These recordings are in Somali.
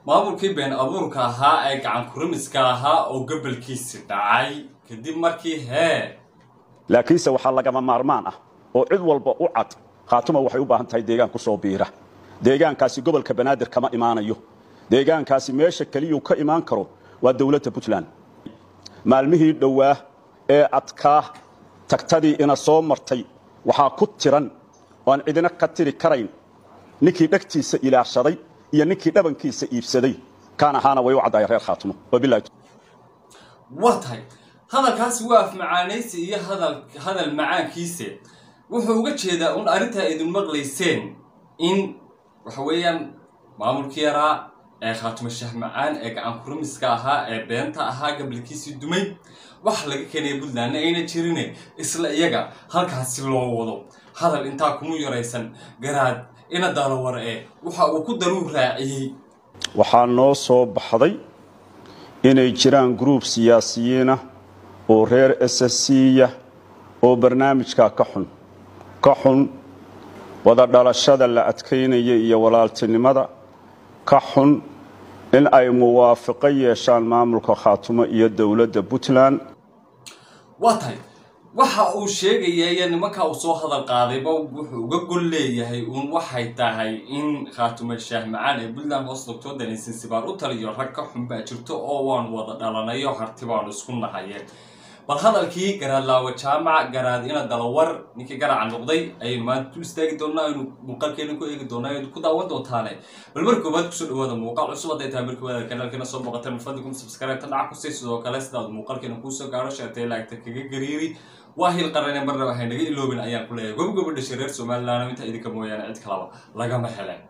maamulkii been abuurka ahaa ee gacan kurimiska ahaa oo gobolkiisi dhacay kadib markii hee laakiinse waxaa lagama maarmaan ah oo cid walba u cad khaatuma waxay u baahan tahay deegaan ku soo biira deegaankaasi gobolka banaadir kama imaanayo deegaankaasi meesha keliyuu ka imaan karo waa dowladda puntland maalmihii dhowaa ee adkaa tagtadii ina soo martay waxaa ku tiran oo aan cidina ka tiri karayn ninkii dhegtiisa ilaashaday iyo ninkii dhabankiisa iibsaday kaan ahaana way u caddaaya reer khaatumo wabilahi waa tahay hadalkaasi waa afmacaanaysi iyo hadal hadal macaankiise wuxuu uga jeedaa un arrintaa idin maqlayseen in waxa weeyaan maamulkii yaraa ee khaatumo shaah macaan ee gacan kurimiska ahaa ee beenta ahaa gabalkiisii dumay wax laga keenaya puntlandna ayna jirine isla iyaga halkaasi loo wado hadal intaa kuma yaraysan garaad ina daalowar ee waxa uu ku daruu raaciyey waxaa noo soo baxday inay jiraan gruub siyaasiyiinah oo reer ssya oo barnaamijkaa ka xun ka xun wada dhalashada la adkaynaya iyo walaaltinimada ka xun in ay muwaafaqo yeeshaan maamulka khaatumo iyo dowladda puntland waa tahay waxa uu sheegaya iyo nimanka uu soo hadal qaadayba wuxuu uga gol leeyahay uun waxay tahay in khaatumo shaah macaan ee puntland hoos doctor danaysan sibaar u taliyo rag ka xun baa jirto oo waan wada dhalanayo harti baanu isku nahaye bal hadalkii garaad laawa jaamaca garaad ina dalawar ninkii garaca noqday ayaynu maanta dul istaagi doonaa aynu muuqaalkeena ku eegi doonaa aynu ku daawan doontaane bal mar koobaad kusoo dhawaada muuqaal cusub hadday tahay mar koowaad kanaalkeena soo boqoteen mafadikum subscribe tan dhaca kusii sidoo kale sidaad muuqaalkeena kuusoo gaadho sheertay laagta kaga gariiri waa hil qarane marna waxay naga iloobin ayaan ku leeyahay gob gobo dhashay reer somaliland inta idinka mooyaane cid kalaba lagama heleen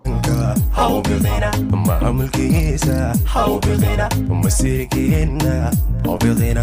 maamulkiisa hawbidina masirkiina hawbidina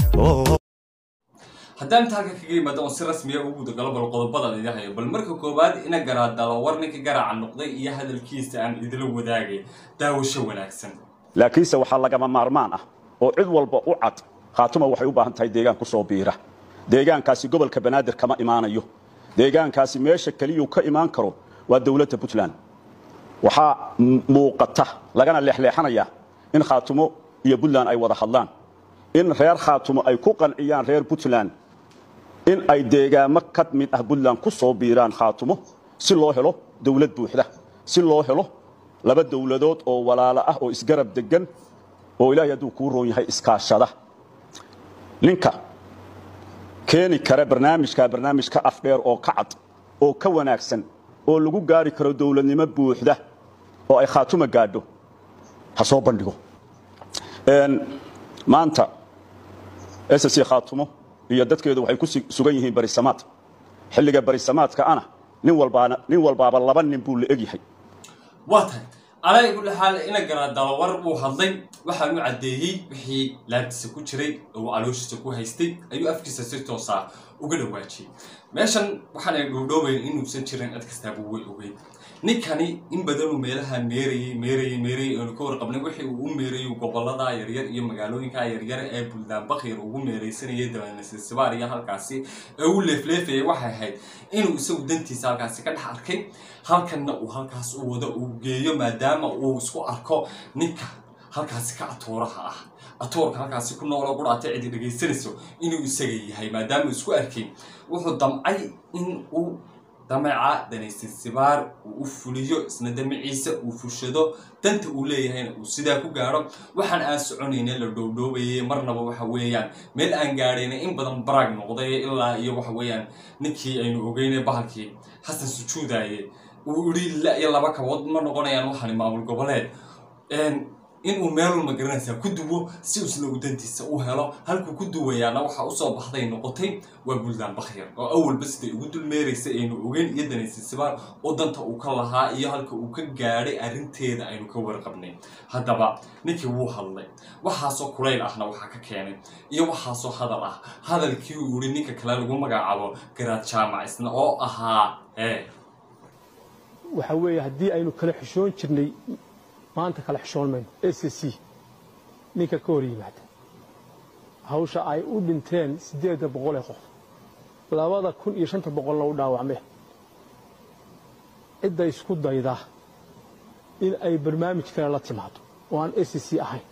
haddaan taalka kaga yimaado oon si rasmiya ugu gudagalo bal qodobada idin hayo bal marka koowaad ina garaadalo war ninka garaaca noqday iyo hadalkiisa aan idila wadaagay daawasho wanaagsan laakiinse waxaa lagama maarmaan ah oo cid walba u cad khaatuma waxay u baahan tahay deegaan ku soo biira deegaankaasi gobolka banaadir kama imaanayo deegaankaasi meesha keliyuu ka imaan karo waa dowladda puntland waxaa muuqata lagana leexleexanayaa in khaatumo iyo puntland ay wada hadlaan in reer khaatumo ay ku qanciyaan reer puntland in ay deegaamo ka mid ah puntland ku soo biiraan khaatumo si loo helo dowlad buuxda si loo helo laba dowladood oo walaalo ah oo isgarab degan oo ilaahay hadduu kuu roon yahay iskaashada ninka keeni kara barnaamijkaa barnaamij ka afdheer oo ka cad oo ka wanaagsan oo lagu gaari karo dowladnimo buuxda oo ay khaatuma gaadho ha soo bandhigo maanta ssc khaatumo iyo dadkeedu waxay ku sugan yihiin barisamaad xilliga barisamaadka ana nin walbaana nin walbaaba laba nin buu la egyahay waa tahay alaa kulli xaal ina garaadalawar uu hadlay waxaanu caddeeyey wixii laabtiisa ku jiray oo calooshiisa ku haystay ayuu afkiisa si toosa uga dhawaajiyey meeshan waxaan ay dhoodhoobayn inuusan jirin cid kastaaba way ogeyn ninkani in badanuu meelaha meerayey meerayey meerayey aanu ka warqabnay wixii uu u meerayey gobolada yaryar iyo magaalooyinka yaryar ee buntland bakhir ugu meeraysanayay dabanasibaar iyo halkaasi ee uu leefleefayay waxay ahayd inuu isagu dantiisa halkaasi ka dhex arkay halkanna uu halkaas u wado uu geeyo maadaama uu isku arko ninka halkaasi ka atooraha ah atoorka halkaasi ku nooloo qudhaatay cidi dhegaysanayso inuu isaga yahay maadaama isku arkay wuxuu damcay in uu dameeca danaysan sibaar uu u fuliyo isna damaciisa uu fushado danta uu leeyahayna uu sidaa ku gaadho waxaan aan soconayna la dhowdhoobayay marnaba waxa weeyaan meel aan gaadhayna in badan baraag noqday ilaa iyo waxa weeyaan ninkii aynu ogeynay bahalkii xasan sujuudaye uu idhi la iyo laba kabood ma noqonayaan waxani maamul goboleed inuu meelun ma garanaysaa ku duwo si isna uu dantiisa u helo halkuu ku duwayaana waxaa usoo baxday noqotay waa buntland bakhir oo awalba siday ugu dulmeeraysa aynu ogeyn iyo danaysa sibaar oo danta uu ka lahaa iyo halka uu ka gaadhay arrinteeda aynu ka warqabnay haddaba ninkii wuu hadlay waxaasoo kulayl ahna waxaa ka keenay iyo waxaasoo hadal ah hadalkii uu yihi ninka kale lagu magacaabo garaad jaamac isna oo ahaa ee waxa weeye haddii aynu kala xishoon jirnay maanta kala xishoon mayno s c ninka ka hor yimaada hawsha ay u dhinteen siddeedda boqol ee qof labada kun iyo shanta boqolna u dhaawacmeen cidda isku dayda in ay barnaamij kale la timaado oo aan s c ahayn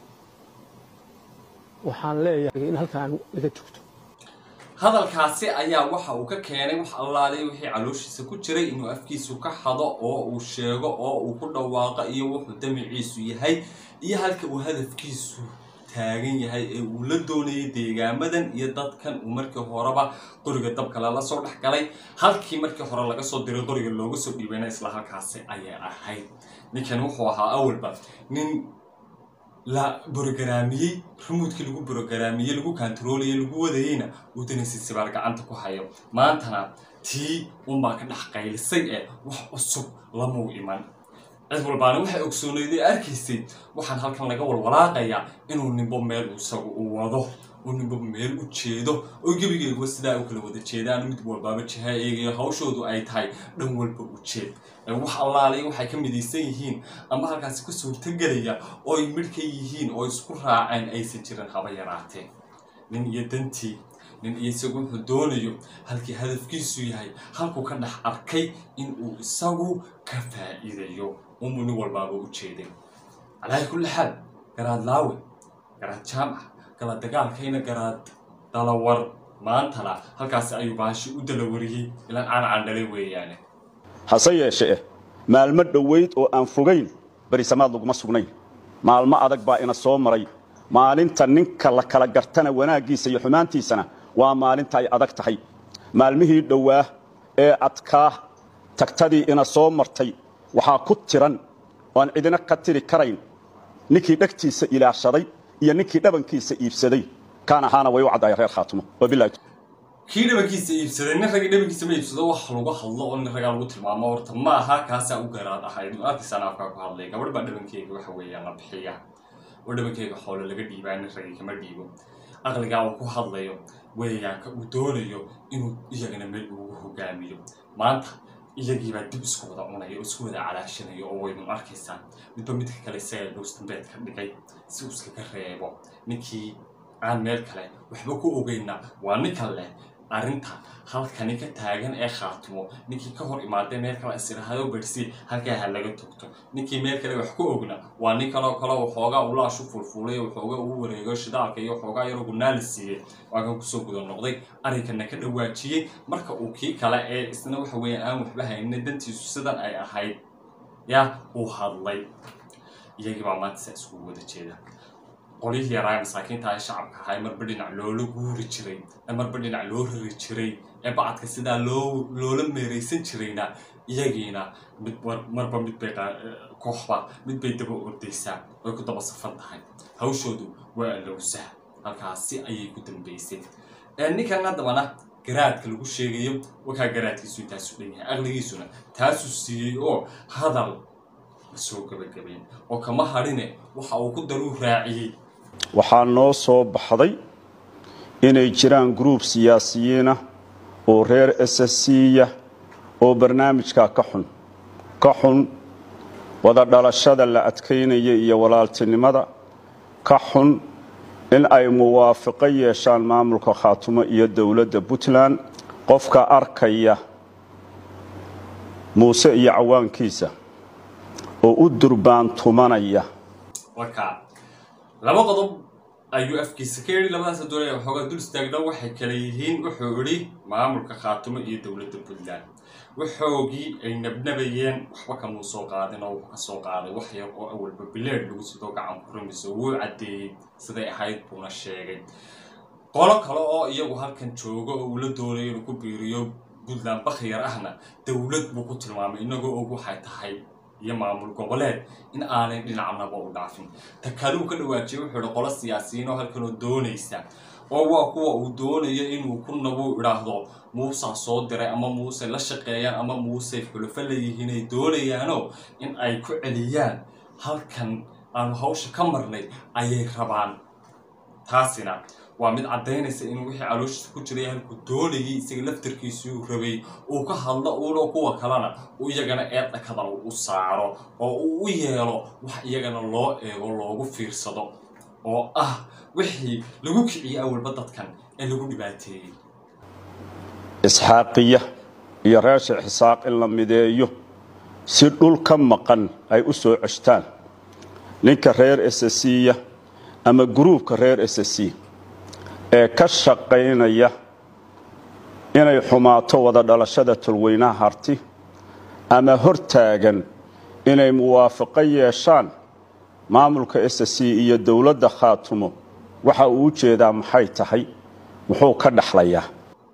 waxaan leeyahay in halkaan laga joogto hadalkaasi ayaa waxa uu ka keenay wax allaalay wixii calooshiisa ku jiray inuu afkiisu ka hado oo uu sheego oo uu ku dhawaaqo iyo wuxuu damiciisu yahay iyo halka uu hadafkiisu taagan yahay ee uu la doonayay deegaamadan iyo dadkan uu markii horeba qoriga dabka lala soo dhex galay halkii markii hore laga soo diray qoriga looga soo dhiibayna isla halkaasi ayay ahayd ninkan wuxuu ahaa awalba nin la borogaraamiyey rumuudkii lagu borogaraamiyey lagu kantaroolaya lagu wadayeyna uu danaysi sibaar gacanta ku hayo maantana tii unbaa ka dhex qaylisay ee wax cusub lamuu iman cid walbaana waxay ogsoonayd ee arkaysay waxaan halkan laga walwalaaqayaa inuu nimbo meel isagu u wado uu nimbo meel u jeedo oo gebigeeguba sidaa u kala wada jeedaan mid walbaaba jiha eegayo hawshoodu ay tahay dhan walba u jeed wax allaalay waxay ka midaysan yihiin ama halkaasi ka suurtagelaya oo ay midh ka yihiin oo isku raaceen aysan jirin haba yaraatee nin iyo dantii nin iyo isagu wuxuu doonayo halkii hadafkiisu yahay halkuu ka dhex arkay in uu isagu ka faa'iidayo unbuu nin walbaaba u jeeday calaahi kulli xaal garaad laawe garaad jaamac gala dagaalkayna garaad dalawar maantana halkaasi ayuu baashi u dalawariyey ilaan aan candhalay weeyaane hase yeeshe eh maalmo dhowayd oo aan fogayn berisamaad laguma sugnayn maalmo adag baa ina soo maray maalinta ninka la kala gartana wanaaggiisa iyo xumaantiisana waa maalinta ay adag tahay maalmihii dhowaa ee adkaa tagtadii ina soo martay waxaa ku tiran oan cidina ka tiri karayn ninkii dhegtiisa ilaashaday iyo ninkii dhabankiisa iibsaday kaan ahaana way u caddaaya reer khaatumo wabilahi kii dhabankiisa iibsaday nin ragii dhabankiisa ma iibsado wax lagu hadlo oo nin ragaa lagu tilmaamo horta ma aha kaasaa u garaad ahayd arkiisaan afkaa ku hadlay gabadh baa dhabankeyga waxa weeyaan la bixiya oo dhabankeyga xoolo laga dhiibaa nin ragii kama dhiibo aqligaa uu ku hadlayo weeyaanka uu doonayo inuu iyagana meel ugu hogaamiyo maanta iyagiibaa dib isku wada cunaya oo isku wada calaashanayo oo waydun arkaysaan midba midka kale isaga dhowstambeed ka dhigay si uu iskaga reebo ninkii aan meel kale waxba ku ogeyna waa ninka leh arrinta halkani ka taagan ee khaatimo ninkii ka hor imaadee meel kale isirahado bersi halkaa ha laga togto ninkii meel kale wax ku ogna waa nin kaloo kale waxoogaa ulaashu fulfulay oo waxoogaa uu wareego shidaalka iyo waxoogaa yaroo gunaala siiyey waakan kusoo guda noqday arrinkana ka dhawaajiyey marka uu kii kale ee isna waxa weeyaan aan waxba haynin dantiisu sidan ay ahayd yaa uu hadlay iyagii baa maanta saa iskugu wada jeeda qolyihii yaraa masaakiinta ay shacabka ahay marba dhinac loola guuri jiray ee marba dhinac loo rari jiray ee bacadka sidaa loo loola meeraysan jirayna iyagiina mid marba mid bay kooxba mid bay daba ordaysaa way ku daba safan tahay hawshoodu waa alowsaha halkaasi ayay ku dambaysay ninkan haddabana garaadka lagu sheegayo wakaa garaadkiisu intaasu dhan yahay aqligiisuna taasuu siiyey oo hadal soo gabagabayn oo kama hadhine waxa uu ku daruu raaciyey waxaa noo soo baxday inay jiraan gruub siyaasiyiinah oo reer ssya oo barnaamijkaa ka xun ka xun wada dhalashada la adkaynaya iyo walaaltinimada ka xun in ay muwaafaqo yeeshaan maamulka khaatumo iyo dowladda puntland qofka arkaya muuse iyo cawaankiisa oo u durbaantumanaya warkaa laba qodob ayuu afkiisa ka yidhi labadaas doonaya waxoogaa dul istaagna waxay kale yihiin wuxuu idhi maamulka khaatumo iyo dowladda puntland waxoogii ay nabnabayeen waxba kamuu soo qaadin oo wuxuu ka soo qaaday wax yar oo awalba bileed lagu sidoo gacan ku rumayso wuu caddeeyey siday ahayd buuna sheegay qolo kale oo iyagu halkan joogo oo uu la doonayo inuu ku biiriyo puntland bakhiyar ahna dowlad buu ku tilmaamay inagoo og waxay tahay iyo maamul goboleed in aanay dhinacnaba u dhaafin ta kaluu ka dhawaajiyay wuxuu ihi qolo siyaasiyiin oo halkanoo doonaysa oo waa kuwa uu doonayo inuu ku nabuu idhaahdo muusaa soo diray ama muuse la shaqeeyaan ama muuse xulufo leeyihiin ay doonayaanoo in ay ku celiyaan halkan aanu hawsha ka marnay ayay rabaan taasina waa mid caddaynaysa inuu wixii calooshiisa ku jiray halkuu doonayay isaga laftarkiisuu rabay uu ka hadlo uunoo kuwa kalena uu iyagana eedda kadal u saaro oo uu u yeelo wax iyagana loo eego loogu fiirsado oo ah wixii lagu kiciyey awalba dadkan ee lagu dhibaateeyey isxaaqiya iyo reer sheekh isaaq in la mideeyo si dhul ka maqan ay u soo ceshtaan ninka reer ssya ama gruubka reer ss ee ka shaqaynaya inay xumaato wada dhalashada tolweynaha harti ama hortaagan inay muwaafaqo yeeshaan maamulka ss iyo dowladda khaatumo waxa uu u jeedaa maxay tahay muxuu ka dhaxlayaa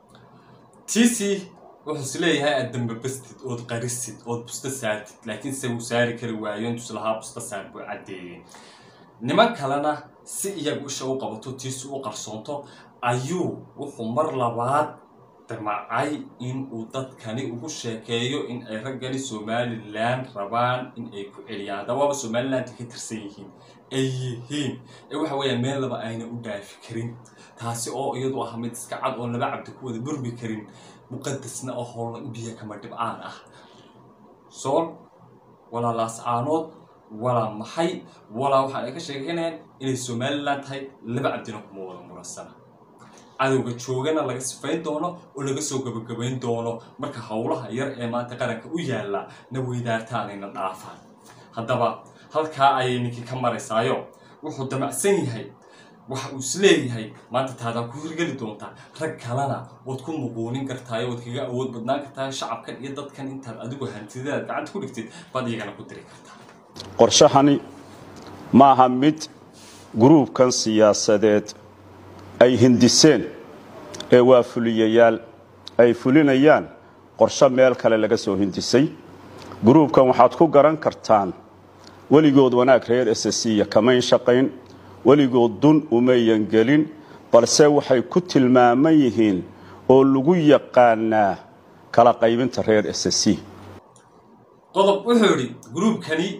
tc wuxuu is leeyahay aad dambabastid ood qarisid ood busta saartid laakiin se uu saari kari waayo intuus lahaa busta saar buu caddeeyey niman kalena si iyagu isha u qabato tiisi u qarsoonto ayuu wuxuu mar labaad damacay in uu dadkani ugu sheekeeyo in ay raggani somalilan rabaan in ay ku celiyaan hadda waaba somalilandka ka tirsan yihiin ay yihiin ee waxa weeyaan meel laba ayna u dhaafi karin taasi oo iyadu ah mid iska cad oon laba cabdi ku wada burbi karin muqadasna oo howla biyo kama dhibcaan ah sool walaa laascaanood walaa maxay walaa waxaan ay ka sheekeynayaan inay somalilan tahay laba cabdina kuma wada muransana cadowga joogana laga sifayn doono oo laga soo gabagabayn doono marka howlaha yar ee maanta qaranka u yaalla na weydaartaanayna dhaafaan haddaba halkaa ayay ninkii ka maraysaayo wuxuu damacsan yahay waxa uu isleeyahay maanta taadaa ku hirgeli doontaa rag kalena waad ku muquunin kartaayo waad kaga awood badnaan kartaa shacabkan iyo dadkan intaad adigu hantidaad gacanta ku dhigtid baad iyagana ku diri kartaa qorshahani maaha mid gruubkan siyaasadeed ay hindiseen ee waa fuliyayaal ay fulinayaan qorsho meel kale laga soo hindisay gruubkan waxaad ku garan kartaan weligood wanaag reer ssya kamayn shaqayn weligood dun umayan gelin balse waxay ku tilmaaman yihiin oo lagu yaqaanaa kala qaybinta reer ss qodob wuxuu idhi gruubkani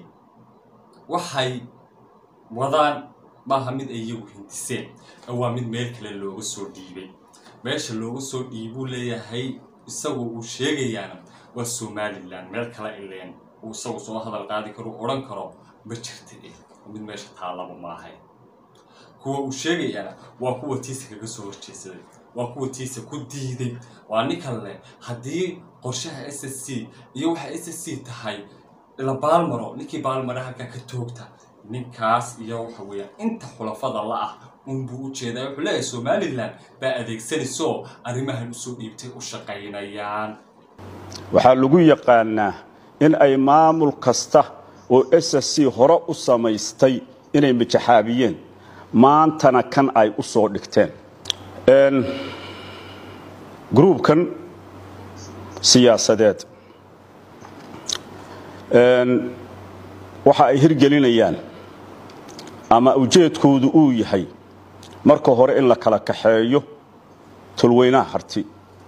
waxay wadaan maaha mid ay iyagu hindiseen ee waa mid meel kale looga soo dhiibay meesha looga soo dhiibuu leeyahay isagoo uu sheegayaana waa somalilan meel kale ileen uu isagu soo hadal qaadi karo odhan karo ma jirta eh mid meesha taallaba maahay kuwa uu sheegayaana waa kuwa tiisa kaga soo horjeesaday waa kuwa tiisa ku diiday waa ninkan leh haddii qorshaha s s c iyo waxa s s c tahay la baalmaro ninkii baalmara halkaa ka toogta ninkaas iyo waxa weeyaan inta xulafada la ah unbuu u jeedaa wuxuu leeyahay somalilan baa adeegsanayso arrimahan usoo dhiibtay u shaqaynayaan waxaa lagu yaqaanaa in ay maamul kasta oo ss c hore u samaystay inay majaxaabiyeen maantana kan ay u soo dhigteen gruubkan siyaasadeed waxa ay hirgelinayaan ama ujeedkoodu uu yahay marka hore in la kala kaxeeyo tulweynaha harti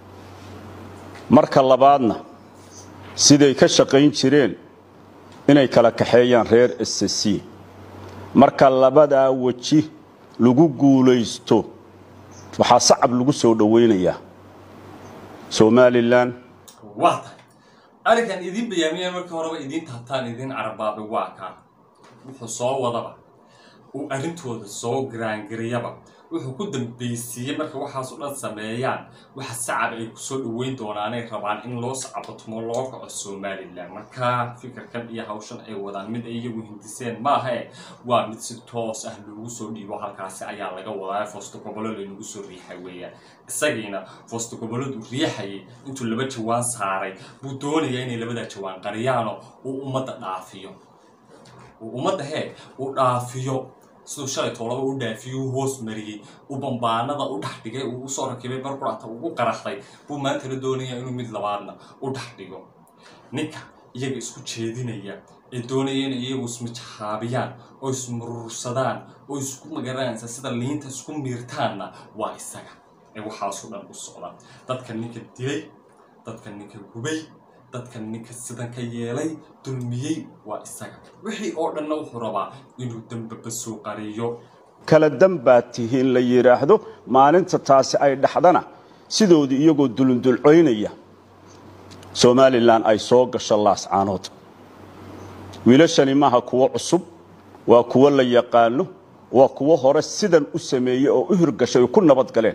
marka labaadna siday ka shaqayn jireen inay kala kaxeeyaan reer ss c marka labadaa weji lagu guulaysto waxaa sacab lagu soo dhowaynayaa somalilan waa tahay arrinkan idiin bayaamiyaan markii horeba idiin taabtaan idiin carabaabay waa kaa wuxuu soo wadaba uu arrintooda soo garaangariyaba wuxuu ku dambaysiiyey marka waxaas o dhan sameeyaan waxa sacab ay kusoo dhoweyn doonaanay rabaan in loo sacabatumo loo kaco somalilan marka fikirkan iyo hawshan ay wadaan mid ay iyagu hindiseen maahae waa mid si toos ah loogu soo dhiibo halkaasi ayaa laga wadaa foosto gobolo laynagu soo riixay weeyaan isagiina foosto goboladu riixayay intuu laba jawaan saaray buu doonayaa inay labadaa jawaan qariyaano uu ummadda dhaafiyo uu ummadda hee uu dhaafiyo siduu shalay toolaba u dhaafiyey uu hoos mariyey uu bambaanada u dhex dhigay uu usoo rakibay barqurata ugu qaraxday buu maantana doonaya inuu mid labaadna u dhex dhigo ninka iyaga isku jeedinaya ee doonaya inay iyagu ismijaxaabiyaan oo ismurursadaan oo isku magaranaysa sida liinta isku miirtaanna waa isaga ee waxaasoo dhan u socda dadka ninka dilay dadka ninka gubay dadka ninka sidan ka yeelay dulmiyey waa isaga wixii oo dhanna wuxuu rabaa inuu dambaba soo qariyo kala dan baad tihiin la yidhaahdo maalinta taasi ay dhaxdana sidoodii iyagoo dulundulcoynaya somalilan ay soo gasho laascaanood wiilashani maaha kuwo cusub waa kuwo la yaqaano waa kuwo hore sidan u sameeyey oo u hirgashay oo ku nabad galeen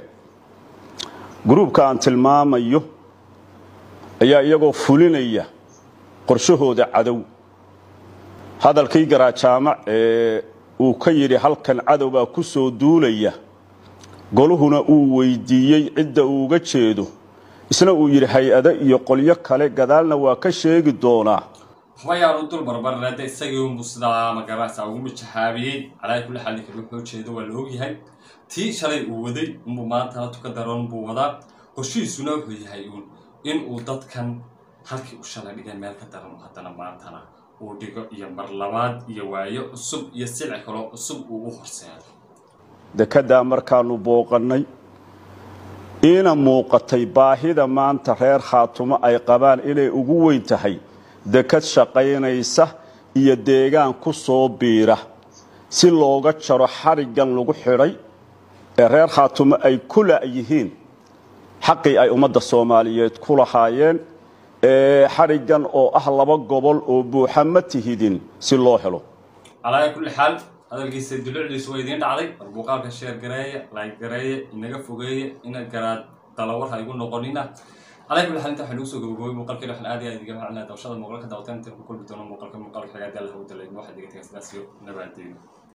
gruubka aan tilmaamayo ayaa iyagoo fulinaya qorshahooda cadow hadalkii garajaamac ee uu ka yidhi halkan cadow baa ku soo duulaya goluhuna uu weydiiyey cidda uuga jeedo isna uu yidhi hay-ado iyo qolyo kale gadaalna waa ka sheegi doonaa waxba yaanu dul barbarnade isagii unbu sidaa magarasa ugu mijaxaabiyey calaa kulli xaal ninka wuxuu jeedo waa la ogyahay tii shalay uu waday unbuu maantana tuka daroon buu wadaa qorshihiisuna wuxuu yahay uun in uu dadkan halkii u shalay dhigay meel ka daran haddana maantana uu dhigo iyo mar labaad iyo waayo cusub iyo silci kaloo cusub uu u horseedo dekeddaa markaanu booqannay iina muuqatay baahida maanta reer khaatumo ay qabaan inay ugu weyn tahay dekad shaqaynaysa iyo deegaan ku soo biira si looga jaro xadhiggan lagu xidhay ee reer khaatumo ay ku la'yihiin xaqii ay ummadda soomaaliyeed ku lahaayeen ee xadhiggan oo ah laba gobol oo buuxa ma tihidin si loo helo calaa kulli xaal hadalkiisa dulucdiisu waa idiin dhacday war muuqaalka sheer gareeya layg gareeya inaga fogeeya ina garaad dalawar ha igu noqonina calaa kulli xaal inta waxaa nagu soo gabagabay muuqaalkeena waxaan aad iyo aad idiga macnaa dawshada muuqaalka daawataan inta ku kulmi doono muuqaalka muuqaalka xagaadii alla hawdalay waxaad iga tagay sidaas iyo nabaadeyno